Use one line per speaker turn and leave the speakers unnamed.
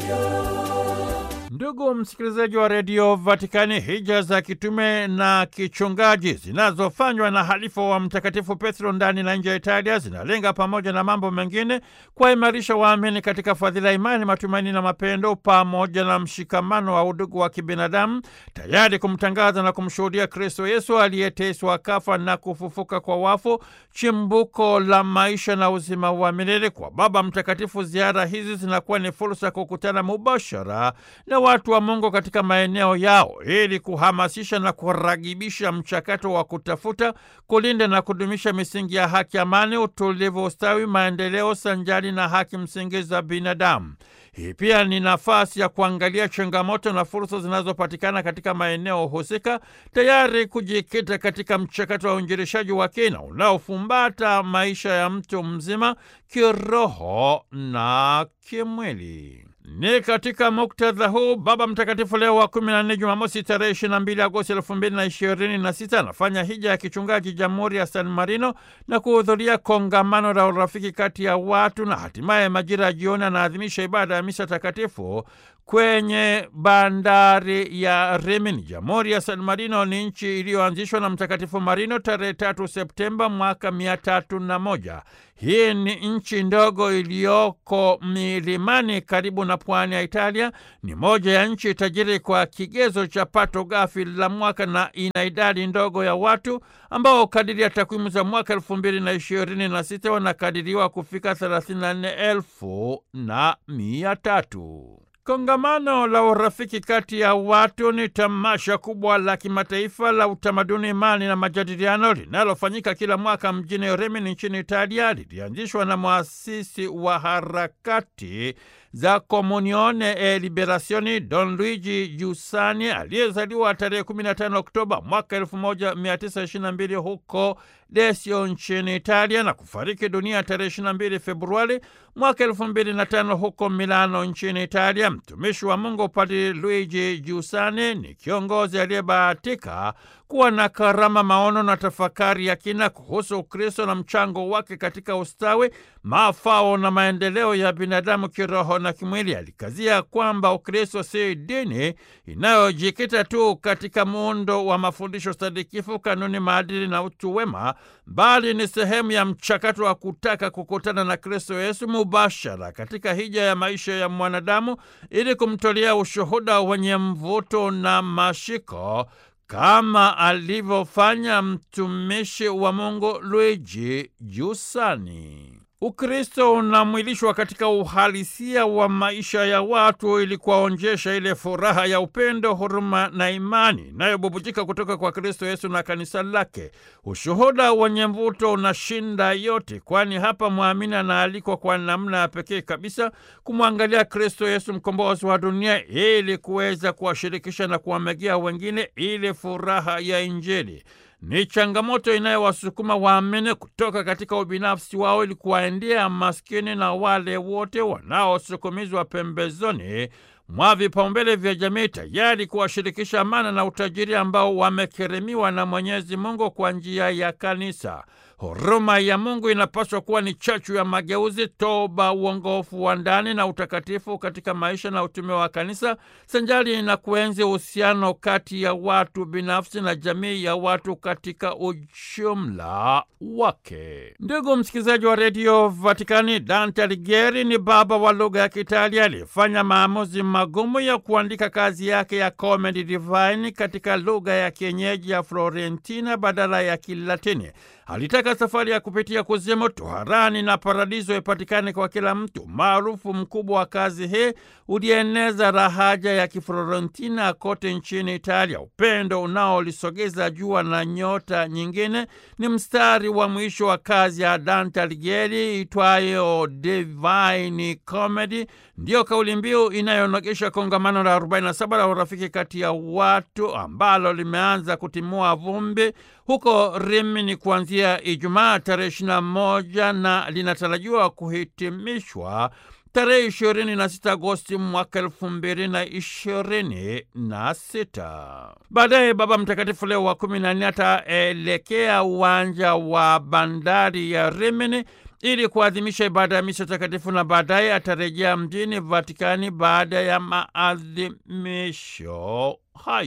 Ndugu msikilizaji wa redio Vatikani, hija za kitume na kichungaji zinazofanywa na halifa wa Mtakatifu Petro ndani na nje ya Italia zinalenga pamoja na mambo mengine kuwaimarisha waamini katika fadhila, imani, matumaini na mapendo, pamoja na mshikamano wa udugu wa kibinadamu, tayari kumtangaza na kumshuhudia Kristo Yesu aliyeteswa, kafa na kufufuka kwa wafu, chimbuko la maisha na uzima wa milele. Kwa Baba Mtakatifu, ziara hizi zinakuwa ni fursa kukutana mubashara na watu wa Mungu katika maeneo yao ili kuhamasisha na kuragibisha mchakato wa kutafuta, kulinda na kudumisha misingi ya haki, amani, utulivu, ustawi, maendeleo sanjari na haki msingi za binadamu. Hii pia ni nafasi ya kuangalia changamoto na fursa zinazopatikana katika maeneo husika, tayari kujikita katika mchakato wa uinjilishaji wa kina unaofumbata maisha ya mtu mzima kiroho na kimwili. Ni katika muktadha huu Baba Mtakatifu Leo wa kumi na nne, Jumamosi tarehe ishirini na mbili Agosti elfu mbili na ishirini na sita anafanya hija ya kichungaji Jamhuri ya San Marino na kuhudhuria kongamano la urafiki kati ya watu, na hatimaye majira ya jioni anaadhimisha ibada ya misa takatifu kwenye bandari ya Rimini. Jamhuri ya San Marino ni nchi iliyoanzishwa na Mtakatifu Marino tarehe tatu Septemba mwaka mia tatu na moja. Hii ni nchi ndogo iliyoko milimani karibu na pwani ya Italia. Ni moja ya nchi tajiri kwa kigezo cha pato ghafi la mwaka na ina idadi ndogo ya watu ambao kadiri ya takwimu za mwaka elfu mbili na ishirini na sita wanakadiriwa kufika thelathini na nne elfu na mia tatu. Kongamano la urafiki kati ya watu ni tamasha kubwa la kimataifa la utamaduni, imani na majadiliano linalofanyika kila mwaka mjini Rimini nchini Italia. Lilianzishwa na mwasisi wa harakati za Komunione e Liberazioni Don Luigi Giussani aliyezaliwa tarehe 15 Oktoba mwaka 1922 huko Desio nchini Italia na kufariki dunia tarehe 22 Februari mwaka 2005 huko Milano nchini Italia. Mtumishi wa Mungu Padri Luigi Giussani ni kiongozi aliyebahatika kuwa na karama, maono na tafakari ya kina kuhusu Ukristo na mchango wake katika ustawi, mafao na maendeleo ya binadamu kiroho na kimwili. Alikazia kwamba Ukristo si dini inayojikita tu katika muundo wa mafundisho sadikifu, kanuni, maadili na utu wema, bali ni sehemu ya mchakato wa kutaka kukutana na Kristo Yesu mubashara katika hija ya maisha ya mwanadamu ili kumtolea ushuhuda wenye mvuto na mashiko kama alivyofanya mtumishi wa Mungu Luigi Giussani. Ukristo unamwilishwa katika uhalisia wa maisha ya watu ili kuwaonjesha ile furaha ya upendo, huruma na imani inayobubujika kutoka kwa Kristo Yesu na kanisa lake. Ushuhuda wenye mvuto unashinda yote, kwani hapa mwamini anaalikwa kwa namna ya pekee kabisa kumwangalia Kristo Yesu, mkombozi wa dunia, ili kuweza kuwashirikisha na kuwamegea wengine ile furaha ya Injili. Ni changamoto inayowasukuma waamini kutoka katika ubinafsi wao ili kuwaendea maskini na wale wote wanaosukumizwa pembezoni mwa vipaumbele vya jamii, tayari kuwashirikisha amana na utajiri ambao wamekirimiwa na Mwenyezi Mungu kwa njia ya kanisa. Huruma ya Mungu inapaswa kuwa ni chachu ya mageuzi, toba, uongofu wa ndani na utakatifu katika maisha na utume wa kanisa, sanjari na kuenzi uhusiano kati ya watu binafsi na jamii ya watu katika ujumla wake. Ndugu msikilizaji wa redio Vatikani, Dante Alighieri ni baba wa lugha ya Kiitalia aliyefanya maamuzi magumu ya kuandika kazi yake ya Comedi Divine katika lugha ya kienyeji ya Florentina badala ya Kilatini. Alitaka safari ya kupitia kuzimu, toharani na paradiso ipatikane kwa kila mtu. Maarufu mkubwa wa kazi hii ulieneza rahaja ya Kiflorentina kote nchini Italia. Upendo unaolisogeza jua na nyota nyingine ni mstari wa mwisho wa kazi ya Dante Alighieri itwayo Divine Comedy. Ndiyo kauli mbiu inayonogesha kongamano la 47 la urafiki kati ya watu ambalo limeanza kutimua vumbi huko Rimini kuanzia Ijumaa tarehe 21 na linatarajiwa kuhitimishwa tarehe 26 Agosti mwaka elfu mbili na ishirini na sita. Baadaye Baba Mtakatifu Leo wa kumi na nne ataelekea uwanja wa bandari ya Rimini ili kuadhimisha ibada ya misa takatifu na baadaye atarejea mjini Vatikani baada ya maadhimisho hayo.